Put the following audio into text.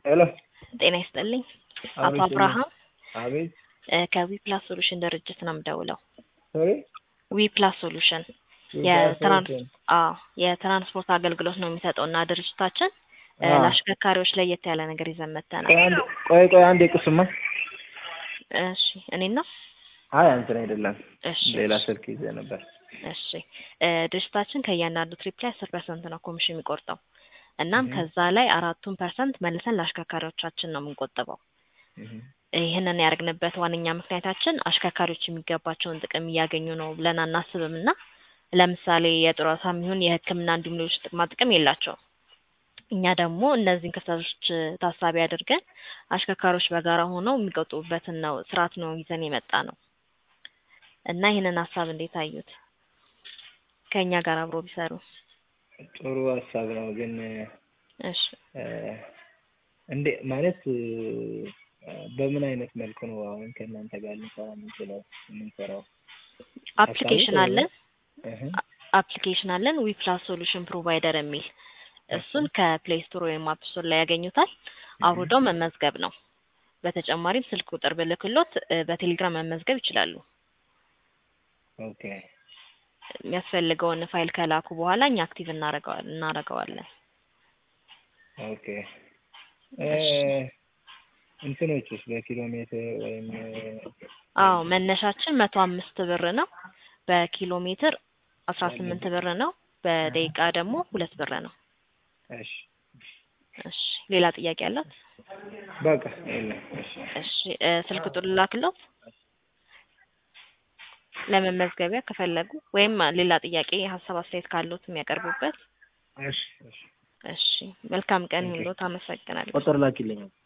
ሄሎ ጤና ይስጥልኝ። አቶ አቤት አብርሃም አቤት እ ከዊ ፕላስ ሶሉሽን ድርጅት ነው የምደውለው። ሶሪ ዊ ፕላስ ሶሉሽን ዊ የትራንስ ፕላስ ሶሉሽን። አዎ የትራንስፖርት አገልግሎት ነው የሚሰጠው እና ድርጅታችን እ አዎ። ለአሽከርካሪዎች ለየት ያለ ነገር ይዘን መጥተናል። ቆይ አንድ ቆይ ቆይ አንዴ ቁስማ እሺ እኔና አይ አንተን አይደለም እሺ ሌላ ስልክ ይዘህ ነበር። እሺ እ ድርጅታችን ከእያንዳንዱ ትሪፕ ላይ አስር ፐርሰንት ነው ኮሚሽን የሚቆርጠው። እናም እህ። ከዛ ላይ አራቱን ፐርሰንት መልሰን ለአሽከርካሪዎቻችን ነው የምንቆጥበው። እህ። ይህንን ያደርግንበት ዋነኛ ምክንያታችን አሽከርካሪዎች የሚገባቸውን ጥቅም እያገኙ ነው ብለን አናስብም እና ለምሳሌ የጡረታም ይሁን የሕክምና እንዲሁም ሌሎች ጥቅማ ጥቅም የላቸውም። እኛ ደግሞ እነዚህን ክፍተቶች እ ታሳቢ አድርገን አሽከርካሪዎች በጋራ ሆነው የሚቆጥቡበትን ነው ስርዓት ነው ይዘን የመጣ ነው እና ይህንን ሀሳብ እንዴት አዩት? ከእኛ ጋር አብሮ ቢሰሩ። ጥሩ ሀሳብ ነው ግን እሺ እ እንዴ ማለት እ በምን አይነት መልኩ ነው አሁን ከእናንተ ጋር ልንሰራ የምንችለው የምንሰራው? አፕሊኬሽን ሀሳቡ አለን እህ። አፕሊኬሽን አለን ዊ ፕላስ ሶሉሽን ፕሮቫይደር የሚል እሱን ከፕሌይ ስቶር ወይም አፕ ስቶር ላይ ያገኙታል። አውርደው መመዝገብ ነው። በተጨማሪም ስልክ ቁጥር ብልክሎት እ በቴሌግራም መመዝገብ ይችላሉ። ኦኬ የሚያስፈልገውን ፋይል ከላኩ በኋላ እኛ አክቲቭ እናረገዋል እናረገዋለን። ኦኬ እ እንትኖችስ በኪሎ ሜትር ወይም እ አዎ መነሻችን መቶ አምስት ብር ነው። በኪሎ ሜትር አስራ ስምንት ብር ነው። በደቂቃ ደግሞ ሁለት ብር ነው። እሺ እሺ ሌላ ጥያቄ አላት? በቃ የለም እሺ እሺ እ ስልክ ቁጥር ልላክሎት ለመመዝገቢያ ከፈለጉ ወይም ሌላ ጥያቄ ሀሳብ አስተያየት ካሉት የሚያቀርቡበት። እሺ እሺ እሺ መልካም ቀን ኦኬ። ይሁንልዎት። አመሰግናለሁ። ቁጥር ላኪልኝ